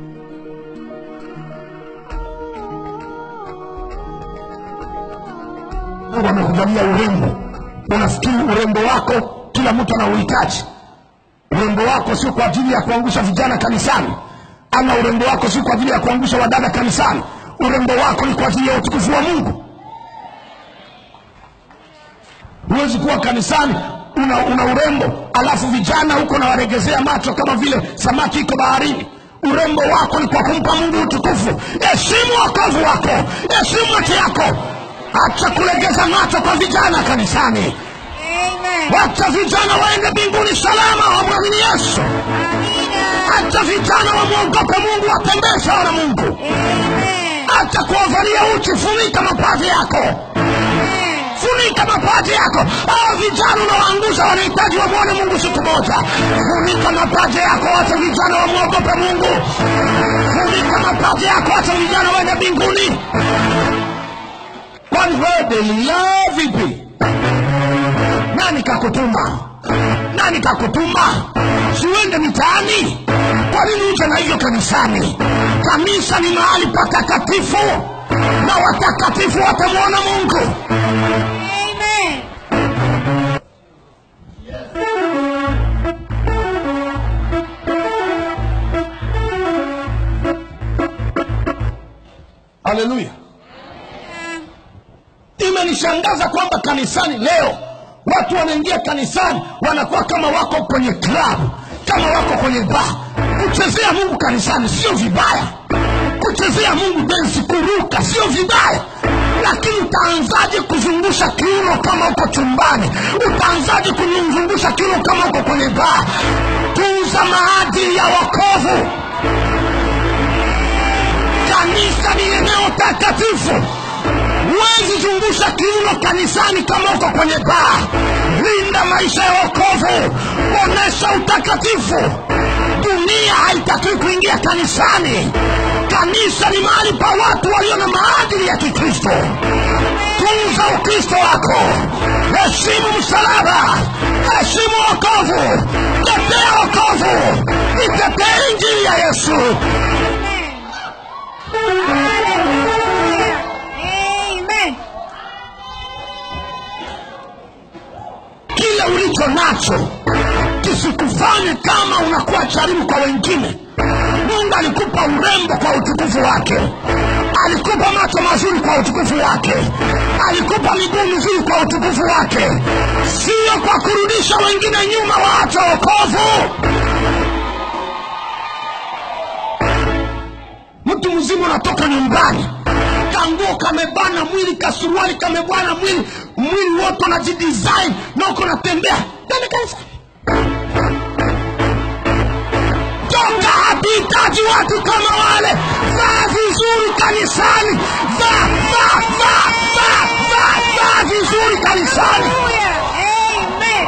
mungu amekujalia urembo unafikiri urembo wako kila mtu anauhitaji urembo wako sio kwa ajili ya kuangusha vijana kanisani ama urembo wako sio kwa ajili ya kuangusha wadada kanisani urembo wako ni kwa ajili ya utukufu wa mungu huwezi kuwa kanisani una, una urembo alafu vijana huko nawaregezea macho kama vile samaki iko baharini urembo wako ni kwa kumpa mungu utukufu heshimu wokovu wako heshimu hati yako acha kulegeza macho kwa vijana kanisani Amen. wacha vijana waende mbinguni salama wamwamini yesu Amina. acha vijana wamwogope mungu watembee sawa na mungu Amen. acha kuwavalia uchi funika mapaji yako Amen. funika mapaji yako hao vijana unawaangusha wanahitaji wamwone mungu siku moja funika mapaji yako wacha vijana wamwogope mungu funika mapaji yako wacha vijana waende mbinguni kwani wewe delila vipi nani kakutuma nani kakutuma siwende mitaani kwa nini uje na hivyo kanisani kanisa ni mahali patakatifu na watakatifu watamwona mungu Amen. haleluya imenishangaza kwamba kanisani leo watu wanaingia kanisani wanakuwa kama wako kwenye klabu kama wako kwenye baa kuchezea mungu kanisani sio vibaya kuchezea mungu densi kuruka sio vibaya lakini utaanzaje kuzungusha kiuno kama uko chumbani utaanzaje kuzungusha kiuno kama uko kwenye baa tunza maadili ya wokovu kanisa ni eneo takatifu huwezi zungusha kiuno kanisani kama uko kwenye baa linda maisha ya wokovu onyesha utakatifu dunia haitakiwi kuingia kanisani kanisa ni mahali pa watu walio na maadili ya kikristo tunza ukristo wako heshimu msalaba heshimu wokovu tetea wokovu itetee injili ya yesu Amen. kile ulicho nacho kisikufanye kama unakuwa jaribu kwa wengine mungu alikupa urembo kwa utukufu wake alikupa macho mazuri kwa utukufu wake alikupa miguu mizuri kwa utukufu wake sio kwa kurudisha wengine nyuma waache wokovu mtu mzima unatoka nyumbani kanguo kamebana mwili kasuruali kamebana mwili mwili wote unajidesign na uko natembea Twende kanisa toka hatuhitaji watu kama wale vaa vizuri kanisani vaa vaa vaa vaa vaa vaa vizuri kanisani Hallelujah. Amen.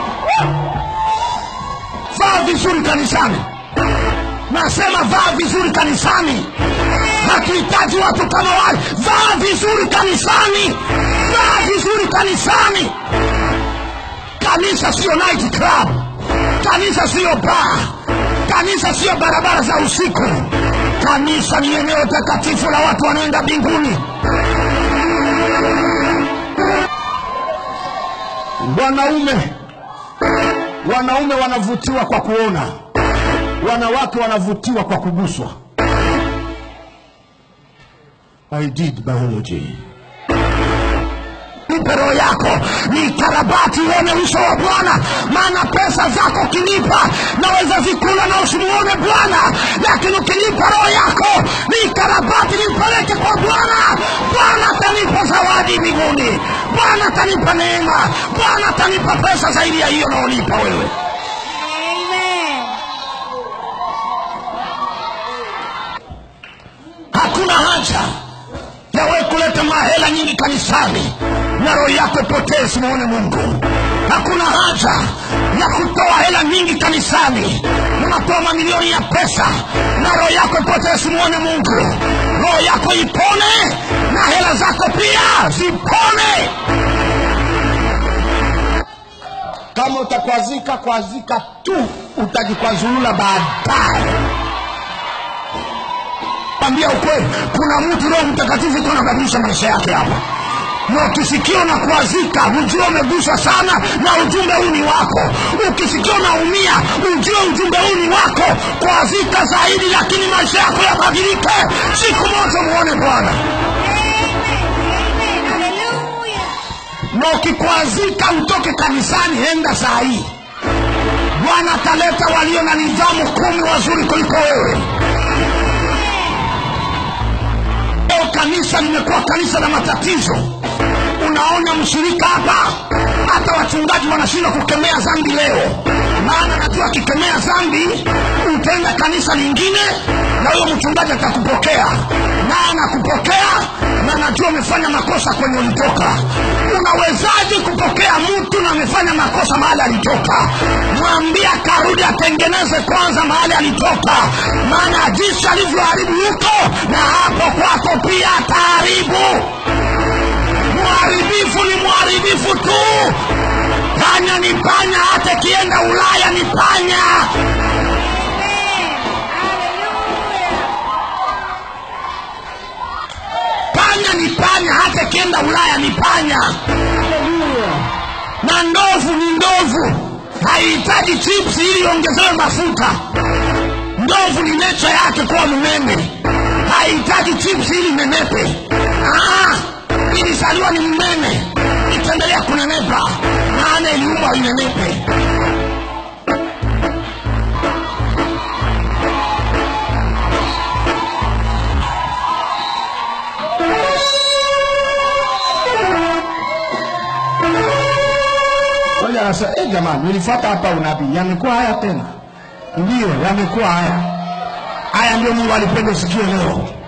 vaa vizuri kanisani nasema vaa vizuri kanisani hatuhitaji watu kama wale vaa vizuri kanisani vaa vizuri kanisani kanisa siyo night club kanisa siyo baa kanisa siyo barabara za usiku kanisa ni eneo takatifu la watu wanaenda mbinguni wanaume wanaume wanavutiwa kwa kuona wanawake wanavutiwa kwa kuguswa i did biology nipe roho yako ni karabati uone uso wa bwana maana pesa zako ukinipa naweza zikula na usimuone bwana lakini ukinipa roho yako ni karabati nipeleke kwa bwana bwana atanipa zawadi mbinguni bwana atanipa neema bwana atanipa pesa zaidi ya hiyo naonipa wewe Amen. hakuna haja ya wewe kuleta mahela nyingi kanisani na roho yako ipotee simuone mungu hakuna haja ya kutoa hela nyingi kanisani unatoa mamilioni ya pesa na roho yako ipotee simuone mungu roho yako ipone na hela zako pia zipone kama utakwazika kwazika tu utajikwazulula baadaye ambia ukweli kuna mtu roho mtakatifu iko anabadilisha maisha yake hapa na ukisikia unakwazika ujue umeguswa sana na ujumbe huu ni wako ukisikia unaumia ujue ujumbe huu ni wako kwazika zaidi lakini maisha yako yabadilike siku moja muone bwana Amen. Hallelujah. na ukikwazika utoke kanisani enda saa hii bwana ataleta walio na nidhamu kumi wazuri kuliko wewe leo kanisa limekuwa kanisa la matatizo unaona mshirika hapa hata wachungaji wanashindwa kukemea dhambi leo maana najua akikemea dhambi utaenda kanisa lingine na huyo mchungaji atakupokea naye anakupokea na najua umefanya makosa kwenye ulitoka unawezaje kupokea mtu na amefanya makosa mahali alitoka mwambie akarudi atengeneze kwanza mahali alitoka maana jinsi alivyoharibu huko na hapo kwako pia ataharibu mharibifu ni mharibifu tu panya ni panya hata ikienda ulaya ni panya panya ni panya hata ikienda ulaya ni panya na ndovu ni ndovu haihitaji chips ili iongezewe mafuta ndovu ni necha yake kuwa mnene haihitaji chips ili nenepe Ah, ilizaliwa ni mnene itaendelea kunenepa maana iliumbwa inenepe Ngoja anasema, eh, jamani, nilifuata hapa unabii, yamekuwa haya tena? Ndiyo, yamekuwa haya. haya ndio mungu alipenda usikie leo